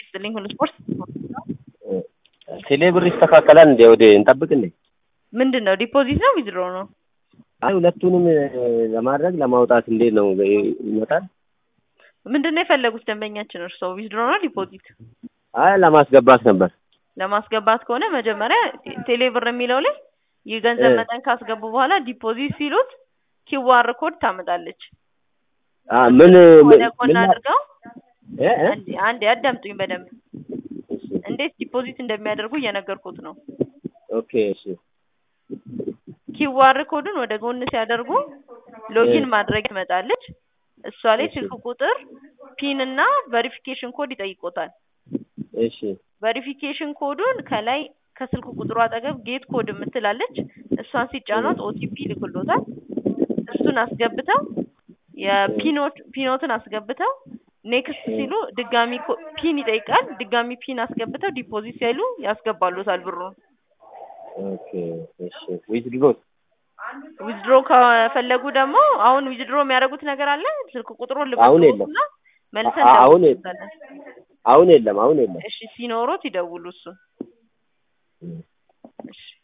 ይስጥልኝ ሁሉ ስፖርት ቴሌ ብር ይስተካከላል እንዴ? ወደ እንጠብቅ እንዴ? ምንድን ነው ዲፖዚት ነው ዊዝድሮ ነው? አይ ሁለቱንም ለማድረግ ለማውጣት እንዴት ነው ይመጣል? ምንድን ነው የፈለጉት ደንበኛችን እርስዎ ዊዝድሮ ነው ዲፖዚት? አይ ለማስገባት ነበር። ለማስገባት ከሆነ መጀመሪያ ቴሌ ብር የሚለው ላይ የገንዘብ እ። መጠን ካስገቡ በኋላ ዲፖዚት ሲሉት ኪዋር ኮድ ታመጣለች። አ ምን ወደ ምን ጎን ምን አድርገው እ እ? አንዴ አንዴ አዳምጡኝ በደንብ እንዴት ዲፖዚት እንደሚያደርጉ እየነገርኩት ነው። ኦኬ እሺ ኪዋር ኮዱን ወደ ጎን ሲያደርጉ ሎጊን እ። ማድረግ ትመጣለች። እሷ ላይ እሺ። ስልክ ቁጥር፣ ፒን እና ቬሪፊኬሽን ኮድ ይጠይቆታል። እሺ ቬሪፊኬሽን ኮዱን ከላይ ከስልክ ቁጥሩ አጠገብ ጌት ኮድ የምትላለች እሷን ሲጫኗት ኦቲፒ ይልክሎታል። እሱን አስገብተው የፒኖት ፒኖትን አስገብተው ኔክስት ሲሉ ድጋሚ ኮ- ፒን ይጠይቃል። ድጋሚ ፒን አስገብተው ዲፖዚት ሲሉ ያስገባሉታል ብሩን። ኦኬ እሺ ዊዝድሮ ዊዝድሮ ከፈለጉ ደግሞ አሁን ዊዝድሮ የሚያደርጉት ነገር አለ። ስልክ ቁጥሩን አሁን የለም። ልበልና መልሰን አ- አሁን የለም። እንደውልበታለን። አሁን የለም አሁን የለም። እሺ ሲኖሮት ይደውሉ እሱን። እሺ